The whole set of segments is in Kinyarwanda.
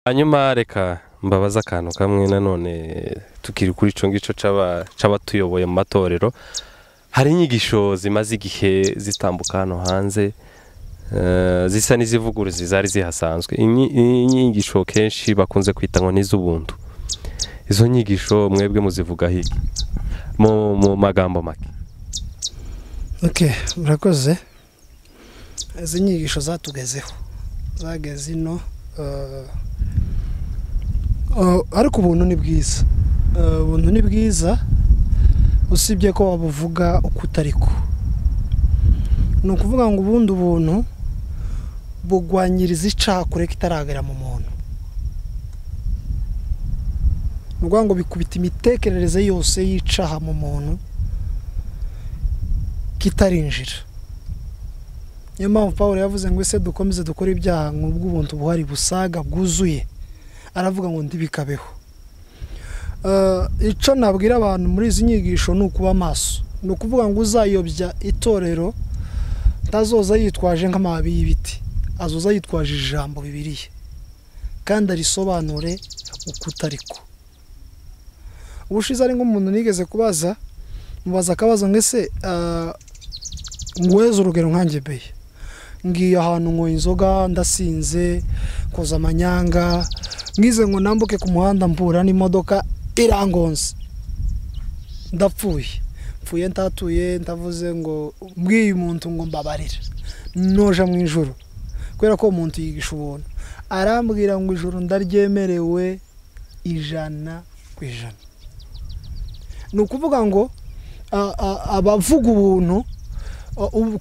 hanyuma reka mbabaze akantu kamwe nanone tukiri kuri icyo ngicyo cy'abatuyoboye mu matorero hari inyigisho zimaze igihe zitambuka hano hanze zisa n'izivuguruzi zari zihasanzwe inyigisho kenshi bakunze kwita ngo n'iz'ubuntu izo nyigisho mwebwe muzivuga hirya mu magambo make oke murakoze izi nyigisho zatugezeho zageze ino ariko ubuntu ni bwiza ubuntu ni bwiza usibye ko wabuvuga uko utari ko ni ukuvuga ngo ubundi ubuntu bugwanyiriza icakure kitaragera mu muntu ni ukuvuga ngo bikubita imitekerereze yose y'icaha mu muntu kitarinjira niyo mpamvu paul yavuze ngo ese dukomeze dukore ibyaha nk'ubw'ubuntu buhari busaga bwuzuye aravuga ngo ntibikabeho icyo nabwira abantu muri izi nyigisho ni ukuba amaso ni ukuvuga ngo uzayobya itorero ntazoza yitwaje nk'amababi y'ibiti azoza yitwaje ijambo bibiriye kandi arisobanure uko utari ko ubushize ari nk'umuntu nigeze kubaza mubaza akabazo ngo ese nguheze urugero nkange beye ngiye ahantu ngo inzoga ndasinze koza amanyanga ngize ngo nambuke ku muhanda mpura n'imodoka irangonze ndapfuye mpfuye ntatuye ndavuze ngo mbwiye umuntu ngo mbabarira noja mu ijoro kubera ko umuntu yigisha ubuntu arambwira ngo ijoro ndaryemerewe ijana ku ijana ni ukuvuga ngo abavuga ubuntu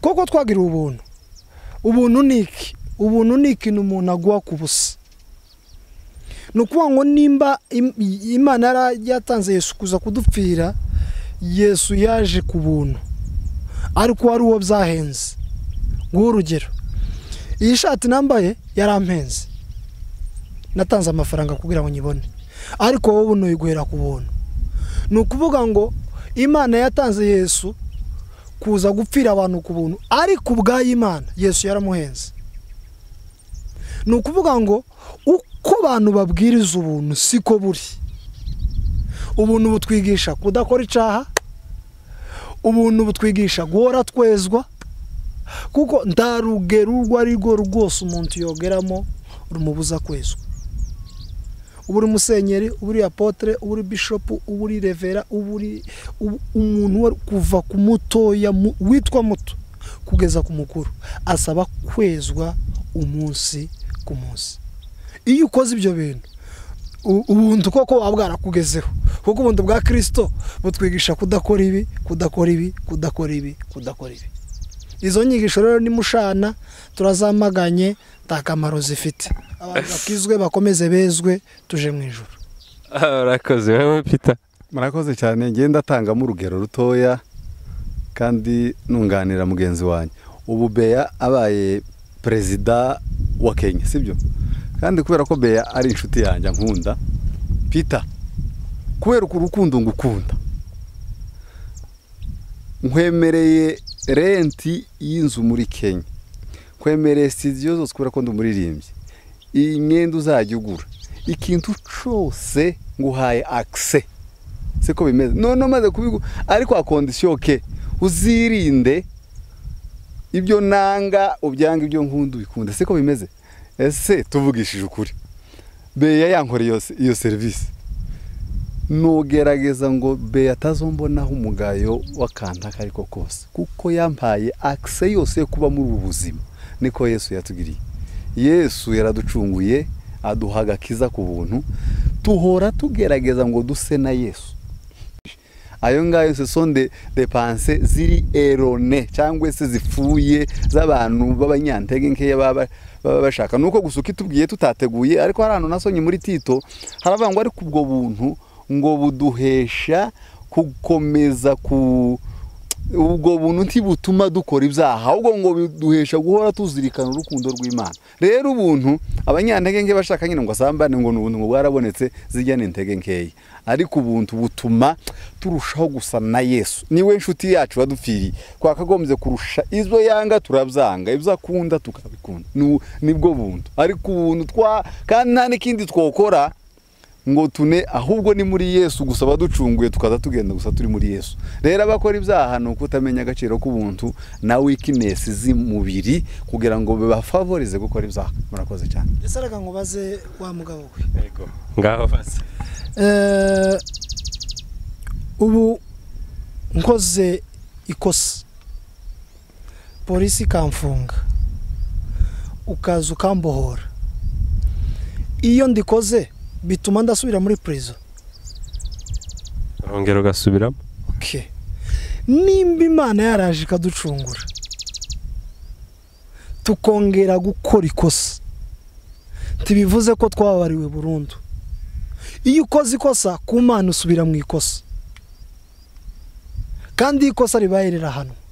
koko twagira ubuntu ubuntu ni iki ubuntu ni ikintu umuntu aguha ku busa ni ukuvuga ngo nimba imana yaratanze Yesu kuza kudupfira yesu yaje ku buntu ariko wari uwo byahenze nguhe urugero iyi shati nambaye yarampenze natanze amafaranga kugira ngo nyibone ariko wowe unuyiguhera ku buntu ni ukuvuga ngo imana yatanze yesu kuza gupfira abantu ku buntu ariko ubway'imana yesu yaramuhenze ni ukuvuga ngo uko abantu babwiriza ubuntu siko buri ubuntu butwigisha kudakora icaha ubuntu butwigisha guhora twezwa kuko nta rugero urwo ari rwo rwose umuntu yogeramo rumubuza kwezwa uba uri musenyeri uba uri apotere uba uri bishopu uba uri revera uba uri umuntu kuva ku mutoya witwa muto kugeza ku mukuru asaba kwezwa umunsi ku munsi iyo ukoze ibyo bintu ubuntu koko buba bwarakugezeho kuko ubundi bwa kirisito butwigisha kudakora ibi kudakora ibi kudakora ibi kudakora ibi izo nyigisho rero ni mushana turazamaganye nta kamaro zifite abantu bakizwe bakomeze bezwe tuje mu ijoro murakoze wowe pita murakoze cyane ngenda atangamo urugero rutoya kandi nunganira mugenzi wanjye ubu beya abaye perezida wa kenya sibyo kandi kubera ko beya ari inshuti yanjye nkunda pita kubera uko urukundo ngukunda nkwemereye renti y'inzu muri kenya nkwemereye sitidiyo zose kubera ko ndumuririmbyi iyi myenda uzajya ugura ikintu cyose nguhaye akise siko bimeze none umaze kubigura ariko akondisiyo ke uzirinde ibyo nanga ubyanga ibyo nkunda ubikunda siko bimeze ese tuvugishije ukuri beya yankoreye iyo serivisi nugerageza ngo be atazombonaho umugayo w'akantu ako ariko kose kuko yampaye akise yose yo kuba muri ubu buzima niko yesu yatugiriye yesu yaraducunguye aduha agakiza ku buntu tuhora tugerageza ngo duse na yesu ayo ngayo se sonde depanse ziri erone cyangwa se zipfuye z'abantu b'abanyantege nkeya baba bashaka nuko gusa uko itubwiye tutateguye ariko hari ahantu nasonye muri tito haravuga ngo ariko ubwo buntu ngo buduhesha gukomeza ubwo buntu ntibutuma dukora ibyaha ahubwo ngo biduhesha guhora tuzirikana urukundo rw'imana rero ubuntu abanyantege nke bashaka nyine ngo asambane ngo ni ubuntu ngo bwarabonetse zijya n'intege nkeya ariko ubuntu butuma turushaho gusa na yesu niwe nshuti yacu wadupfiriye twakagombye kurusha izo yanga turabyanga ibyo akunda tukabikunda Ni- nibwo buntu ariko ubuntu twa kandi nta n'ikindi twokora ngo tune ahubwo ni muri yesu gusa baducunguye tukaza tugenda gusa turi muri yesu rero abakora ibyaha ni ukutamenya agaciro k'ubuntu na wikinesi z'umubiri kugira ngo bibafavorize gukora ibyaha murakoze cyane ese reka nkubaze wa mugabo we ngaho baze Eh, ubu nkoze ikosa polisi ikamfunga ukaza ukambohora iyo ndikoze bituma ndasubira muri prison urongera ugasubiramo okay. nimba imana yaraje ikaducungura tukongera gukora ikosa ntibivuze ko twababariwe burundu iyo ukoze ikosa ku mana usubira mu ikosa kandi iyo ikosa ribaye rirahanwa